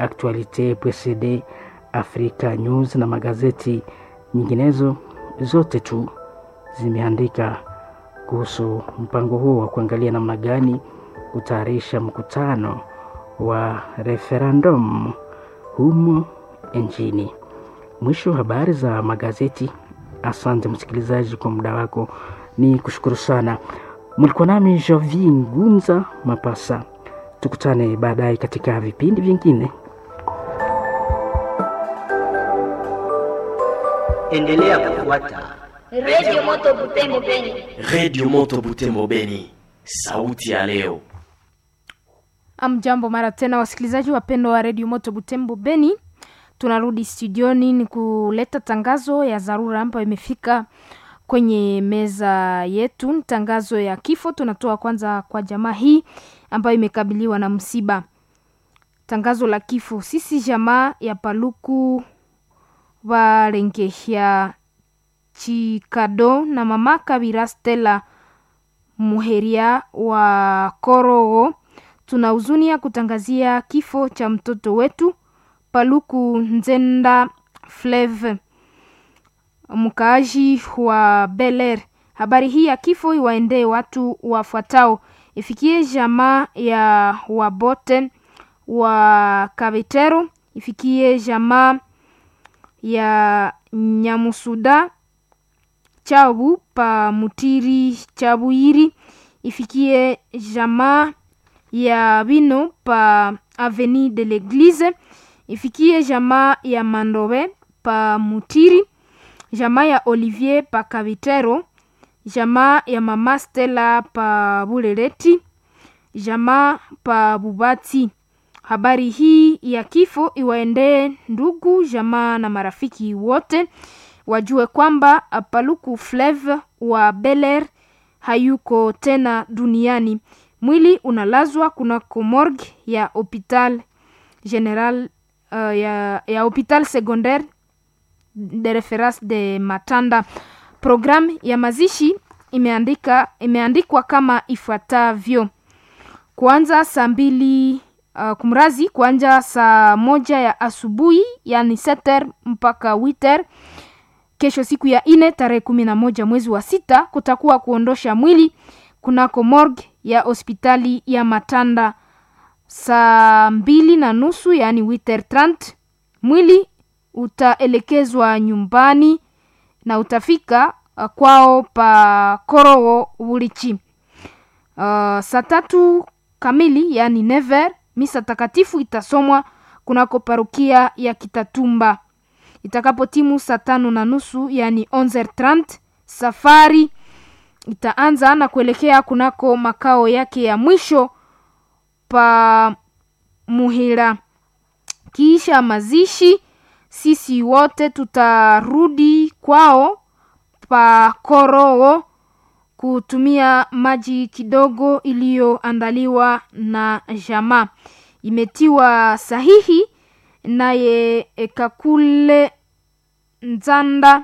Actualite, PCD, Africa News na magazeti nyinginezo zote tu zimeandika kuhusu mpango huo wa kuangalia namna gani kutayarisha mkutano wa referendum humu nchini. Mwisho wa habari za magazeti. Asante msikilizaji kwa muda wako, ni kushukuru sana. Mlikuwa nami Jovi Ngunza Mapasa. Tukutane baadaye katika vipindi vingine. Endelea kufuata Radio Moto Butembo Beni. Radio Moto Butembo Beni, sauti ya leo. Amjambo mara tena, wasikilizaji wapendwa wa redio Moto Butembo Beni, tunarudi studioni ni kuleta tangazo ya dharura ambayo imefika kwenye meza yetu. Ni tangazo ya kifo, tunatoa kwanza kwa jamaa hii ambayo imekabiliwa na msiba. Tangazo la kifo, sisi jamaa ya Paluku Valengehya Chikado na mama Kabira Stella Muheria wa Korogo tuna huzuni ya kutangazia kifo cha mtoto wetu Paluku Nzenda Fleve, mkaaji wa Beler. Habari hii ya kifo iwaendee watu wafuatao: ifikie jamaa ya Wabote wa Kabetero, ifikie jamaa ya Nyamusuda Chabu pa Mutiri Chabuiri, ifikie jamaa ya Bino pa Avenue de l'Eglise, ifikie jamaa ya Mandobe pa Mutiri, jamaa ya Olivier pa Kavitero, jamaa ya mama Stella pa Bulereti, jamaa pa Bubati. Habari hii ya kifo iwaendee ndugu, jamaa na marafiki wote, wajue kwamba Paluku Fleve wa Beler hayuko tena duniani. Mwili unalazwa kunako morgue ya hopital general uh, ya, ya hopital secondaire de reference de Matanda. Programu ya mazishi imeandika imeandikwa kama ifuatavyo: kuanza saa mbili uh, kumrazi kuanja saa moja ya asubuhi yani seter mpaka witer. Kesho siku ya ine tarehe kumi na moja mwezi wa sita kutakuwa kuondosha mwili kunako morgue ya hospitali ya Matanda saa mbili na nusu yani witer trant. Mwili utaelekezwa nyumbani na utafika uh, kwao pa Korogo Bulichi. Uh, saa tatu kamili yani never misa takatifu itasomwa kunako parukia ya Kitatumba. Itakapotimu saa tano na nusu yani 11:30 safari itaanza na kuelekea kunako makao yake ya mwisho pa Muhira. Kisha mazishi, sisi wote tutarudi kwao pa Korogo kutumia maji kidogo iliyoandaliwa na jamaa. Imetiwa sahihi naye Kakule Nzanda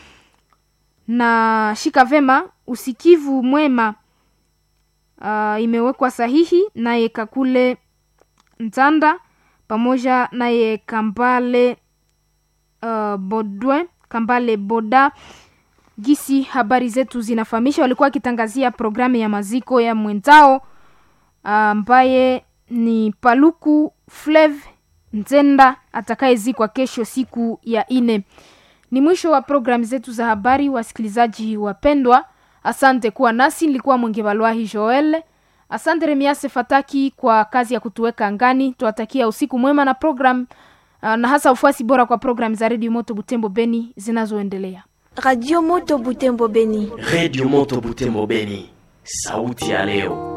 na shika vema usikivu mwema. Uh, imewekwa sahihi naye Kakule Nzanda pamoja naye Kambale uh, Bodwe Kambale Boda. Gisi habari zetu zinafahamisha, walikuwa wakitangazia programu ya maziko ya mwenzao ambaye uh, ni Paluku Flev Nzenda atakayezikwa kesho siku ya ine. Ni mwisho wa programu zetu za habari, wasikilizaji wapendwa. Asante kuwa nasi, nilikuwa Mwingevalwahi Joel. Asante Remiase Fataki kwa kazi ya kutuweka angani. Tuwatakia usiku mwema na program uh, na hasa ufuasi bora kwa programu za Radio Moto Butembo Beni zinazoendelea. Radio Moto Butembo Beni. Radio Moto Butembo Beni, sauti ya leo.